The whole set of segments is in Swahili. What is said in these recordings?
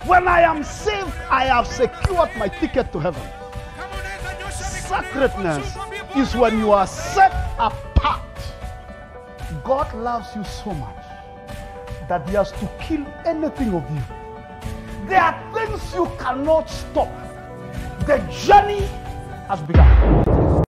When I am saved, I have secured my ticket to heaven. Sacredness is when you are set apart. God loves you so much that He has to kill anything of you. There are things you cannot stop. The journey has begun.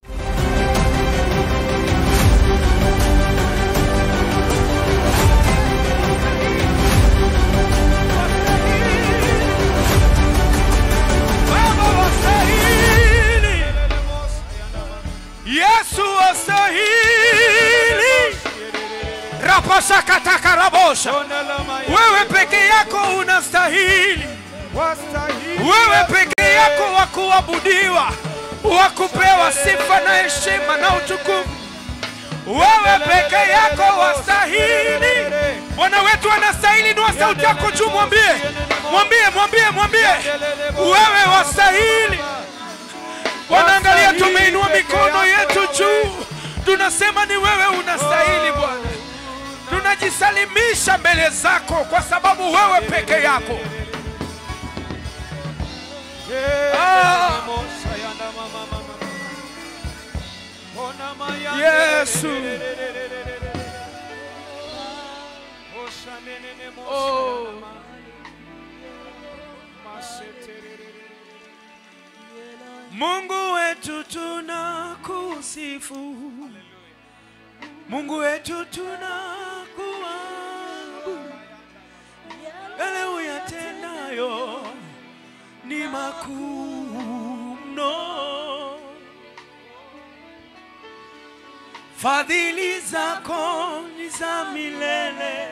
Baba wastahili, Yesu wastahili, rapasakataka rabosha. Wewe peke yako unastahili, wewe peke yako wa kuabudiwa, wa kupewa sifa na heshima na utukufu. Wewe peke yako wastahili. Bwana wetu anastahili. Inua sauti yako juu, mwambie, mwambie, mwambie, mwambie, wewe wastahili. Bwana, angalia, tumeinua mikono yetu juu, tunasema ni wewe unastahili Bwana. Tunajisalimisha mbele zako kwa sababu wewe peke yako Ah. Yesu. Oh. Mungu wetu tunakusifu, Mungu wetu tunakuabudu, yale uyatendayo ni makuu mno. Fadhili zako ni za milele,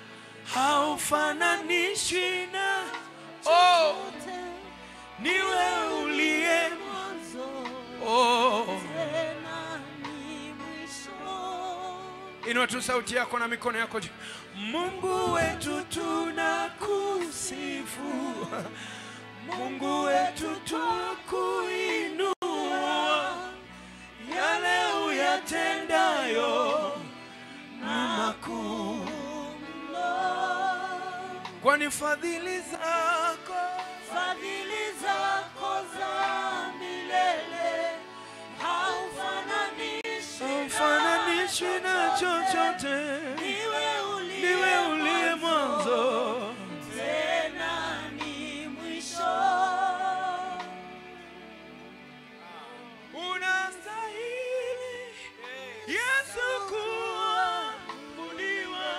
haufananishwi na oh, ni wewe uliye oh. Inua tu sauti yako na mikono yako juu. Mungu wetu tunakusifu, Mungu wetu tunakuinua, yale uyatendayo ni makuu, kwani fadhili zako Fadhili zako za milele haufananishwi haufananishwi na chochote, Niwe uliye niwe uliye mwanzo. tena ni mwisho. Unastahili Yesu kuabudiwa.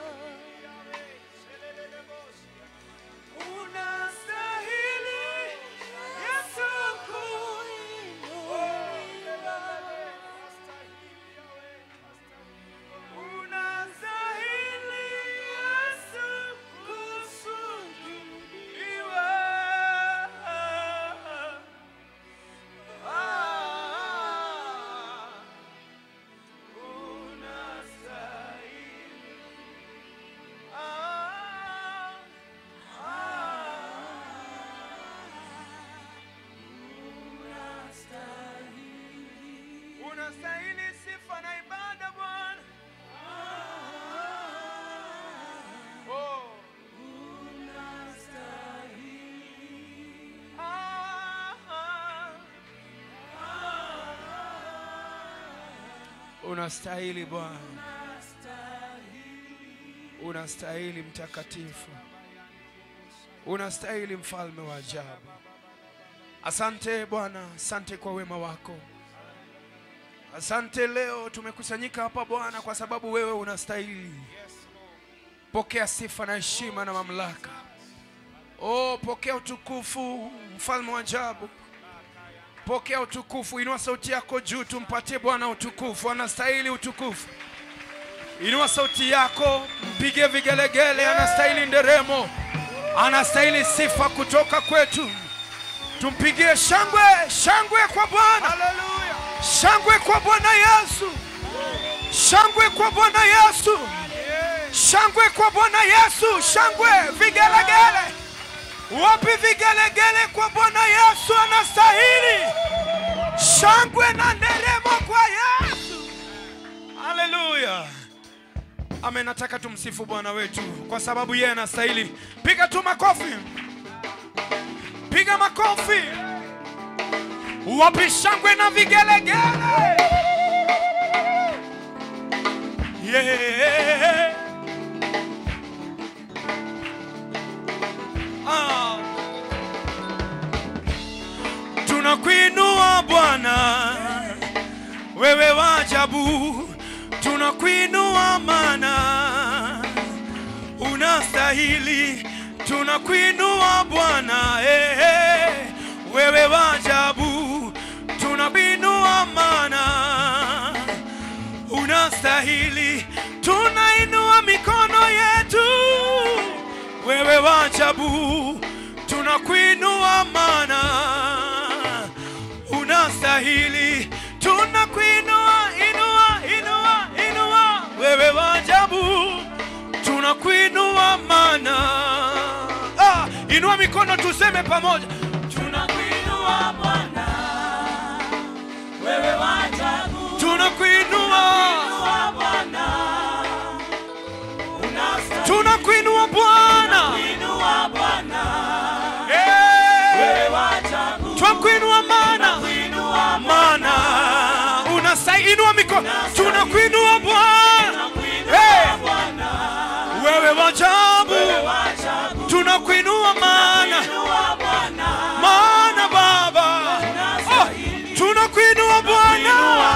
Unastahili Yesu kuinuliwa. Unastahili Yesu kusujudiwa. Ah, unastahili. Ah, unastahili sifa na ibada Bwana. Oh. Ah, ah. Unastahili Bwana, unastahili mtakatifu, unastahili mfalme wa ajabu. Asante Bwana, asante kwa wema wako. Asante leo tumekusanyika hapa Bwana kwa sababu wewe unastahili. Pokea sifa na heshima na mamlaka. Oh, pokea utukufu, mfalme wa ajabu. Pokea utukufu. Inua sauti yako juu, tumpatie Bwana utukufu. Anastahili utukufu. Inua sauti yako, mpige vigelegele. Anastahili nderemo, anastahili sifa kutoka kwetu. Tumpigie shangwe, shangwe kwa Bwana, shangwe kwa Bwana Yesu, shangwe kwa Bwana Yesu, shangwe kwa Bwana Yesu, shangwe, vigelegele. Wapi vigelegele kwa Bwana Yesu? Anastahili shangwe na nderemo kwa Yesu. Haleluya. Amen. Nataka tumsifu Bwana wetu kwa sababu yeye anastahili. Piga tu makofi. piga makofi wapi shangwe na vigelegele yeah. ah. tunakuinua bwana wewe wajabu tunakuinua mana unastahili tunakuinua bwana eh, eh, wewe wajabu tunakuinua mana unastahili tunainua mikono yetu wewe wajabu tunakuinua mana unastahili tunakuinua inua inua inua wewe wajabu tunakuinua mana ah, inua mikono tuseme pamoja Tunakuinua Bwana, wewe wa ajabu. tunakuinua Tunakuinua Bwana, unastahili. tunakuinua bwana Tunakuinua Bwana, Eh, wewe wa ajabu. twakuinua mana Tunakuinua mana unasai inua mikono tunakuinua bwana Tunakuinua Hey! Bwana, wewe wajabu wewe wa ajabu. tunakuinua mana Tunakuinua Bwana, mana baba oh, tunakuinua bwana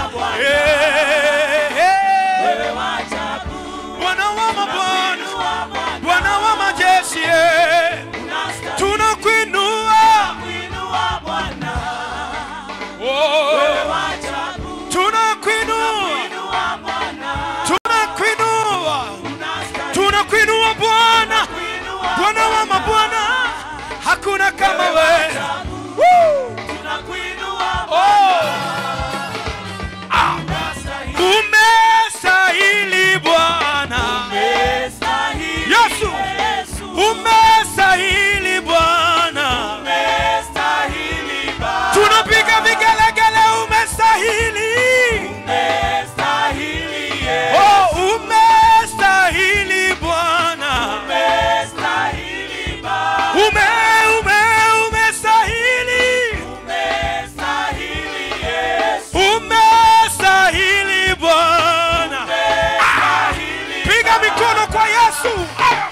Eh, eh, wewe wa ajabu. bwana wa mabwana Tunakuinua Bwana, bwana wa majeshi eh, unastahili. tunakuinua Tunakuinua Bwana, Oh, wewe wa ajabu. tunakuinua Tunakuinua Bwana, tunakuinua unastahili. tunakuinua bwana Tunakuinua bwana wa mabwana hakuna kama wewe Woo! Tunakuinua Oh! Ah! unastahili. umestahili bwana Umestahili, Yesu. Yesu. umestahili bwana Umestahili, Baba. tunapiga vigelegele umestahili Umestahili, Yesu. oh, umestahili bwana Umestahili, Baba. ume ume umestahili Umestahili, Yesu. umestahili bwana Umestahili, piga mikono kwa yesu Ah!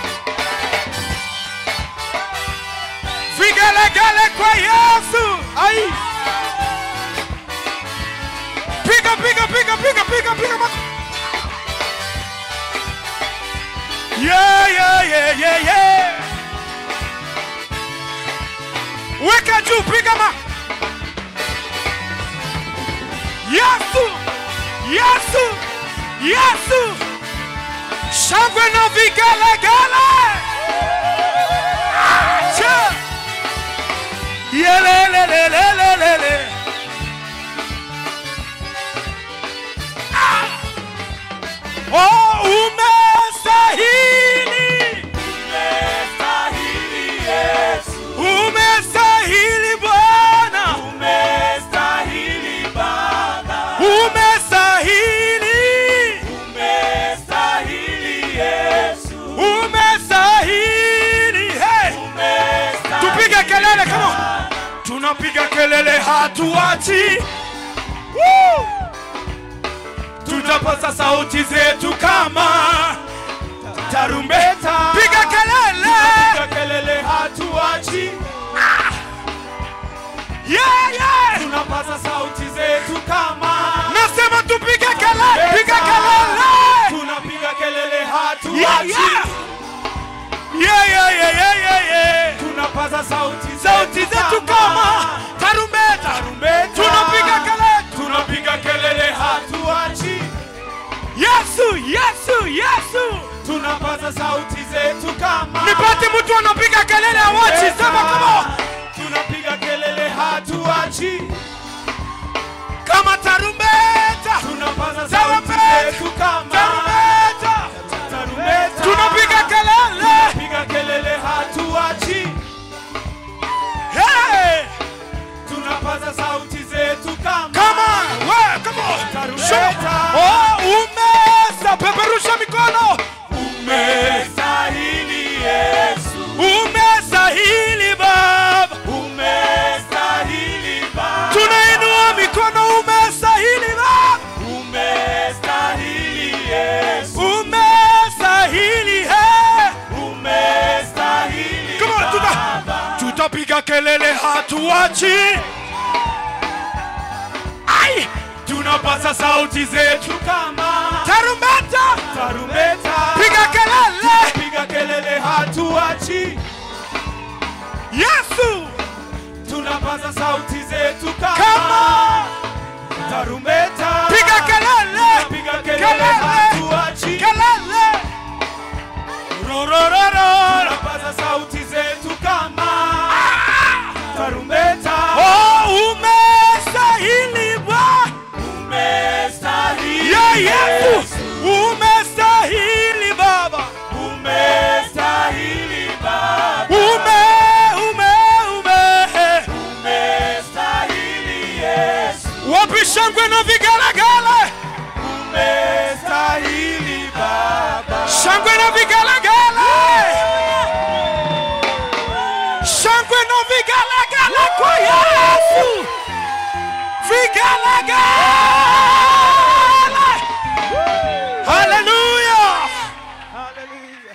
vigelegele kwa yesu ai piga piga piga piga piga piga mako yeah, yeah, yeah, yeah, yeah. weka juu piga ma yesu yesu yesu shangwe na vigelegele acha yelelelelelelele Ah! oh umestahili Umestahili, Yesu. umestahili bwana Umestahili, Baba. umestahili Umestahili, Yesu. umestahili hey! Umestahili, tupige kelele kama tunapiga kelele hatuachi Woo! tutapaza sauti zetu kama tarumbeta piga kelele Piga kelele hatuachi. yeah, yeah. Tunapaza sauti zetu kama nasema tupige kelele piga kelele tunapiga kelele yeah, hatuachi. yeah. Yeah, yeah, yeah, yeah, yeah, yeah. Tunapaza sauti sauti zetu kama tarumbeta tarumbeta. tunapiga kelele tunapiga kelele hatuachi. yesu yesu yesu Tunapaza sauti zetu kama nipate mtu anapiga kelele awachi sema kama tunapiga kelele hatuachi. kama tarumbeta Tunapaza sauti Tarumbeta. zetu kama tarumbeta tarumbeta. tunapiga kelele Piga kelele hatuachi. hey! Tunapaza sauti zetu kama kama we kama Tarumbeta. Show. oh umesa peperusha mikono umestahili Yesu. umestahili baba tarumbeta piga kelele hatuachi ai tunapaza sauti zetu kama tarumbeta tarumbeta piga kelele piga kelele hatuachi yesu tunapaza sauti zetu kama kama tarumbeta piga kelele piga kelele Kelele. hatuachi kelele rorororo tunapaza sauti zetu kama tarumbeta oh umestahili bwa umestahili ya yesu umestahili baba umestahili baba ume ume ume umestahili yesu wapi shangwe na vigelegele umestahili baba shangwe na vigelegele shangwe na vigelegele kwa yesu vigelegele haleluya Hallelujah.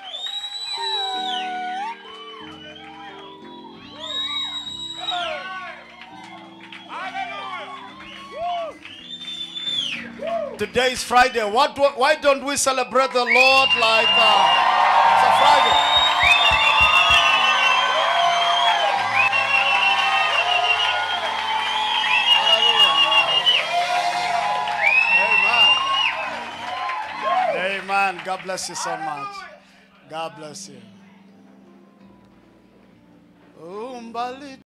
Today is Friday. What do, why don't we celebrate the Lord like uh, it's a Friday? Hallelujah. Amen. Amen. God bless you so much. God bless you. Umbali